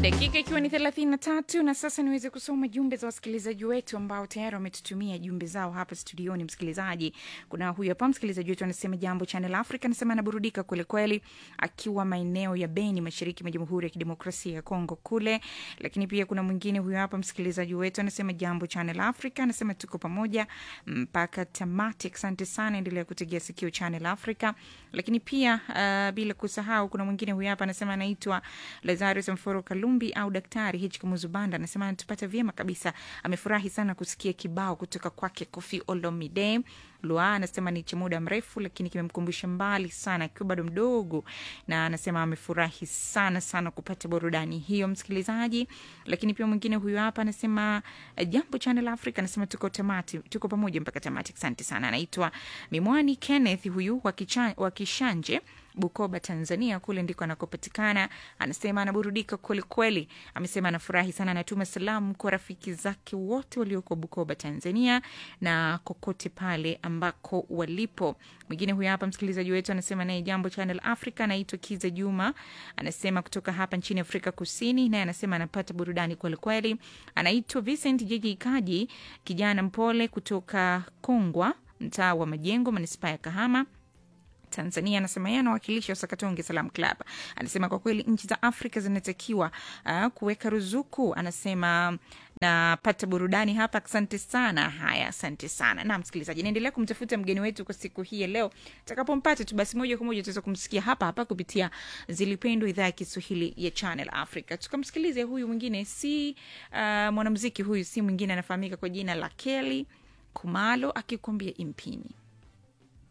dakika ikiwa ni thelathini na tatu na sasa niweze kusoma jumbe za wasikilizaji wetu ambao tayari wametutumia jumbe zao hapa studioni msikilizaji kuna huyu hapa msikilizaji wetu anasema jambo channel africa anasema anaburudika kwelikweli akiwa maeneo ya beni mashariki mwa jamhuri ya kidemokrasia ya kongo kule lakini pia kuna mwingine huyu hapa msikilizaji wetu anasema jambo channel africa anasema tuko pamoja mpaka tamati asante sana endelea kutegea sikio channel africa lakini pia uh, bila kusahau kuna mwingine huyu hapa anasema anaitwa lazarus mforo kalumbi au daktari hich kamuzubanda anasema anatupata vyema kabisa amefurahi sana kusikia kibao kutoka kwake kofi olomide lua anasema ni cha muda mrefu lakini kimemkumbusha mbali sana akiwa bado mdogo na anasema amefurahi sana sana kupata burudani hiyo msikilizaji lakini pia mwingine huyu hapa anasema eh, jambo channel africa anasema tuko tamati tuko pamoja mpaka tamati asante sana anaitwa mimwani kenneth huyu wa Kicha- wa kishanje bukoba tanzania kule ndiko anakopatikana anasema anaburudika kwelikweli amesema anafurahi sana anatuma salamu kwa rafiki zake wote walioko bukoba tanzania na kokote pale ambako walipo mwingine huyo hapa msikilizaji wetu anasema naye jambo channel africa anaitwa kiza juma anasema kutoka hapa nchini afrika kusini naye anasema anapata burudani kwelikweli anaitwa vincent jeji kaji kijana mpole kutoka kongwa mtaa wa majengo manispaa ya kahama tanzania anasema yeye anawakilisha sakatonge salam club anasema kwa kweli nchi za afrika zinatakiwa uh, kuweka ruzuku anasema napata burudani hapa asante sana haya asante sana na msikilizaji naendelea kumtafuta mgeni wetu kwa siku hii ya leo takapompata tu basi moja kwa moja tutaweza kumsikia hapa hapa kupitia zilipendwa idhaa ya kiswahili ya channel africa tukamsikilize huyu mwingine si uh, mwanamziki huyu si mwingine anafahamika kwa jina la keli kumalo akikuambia impini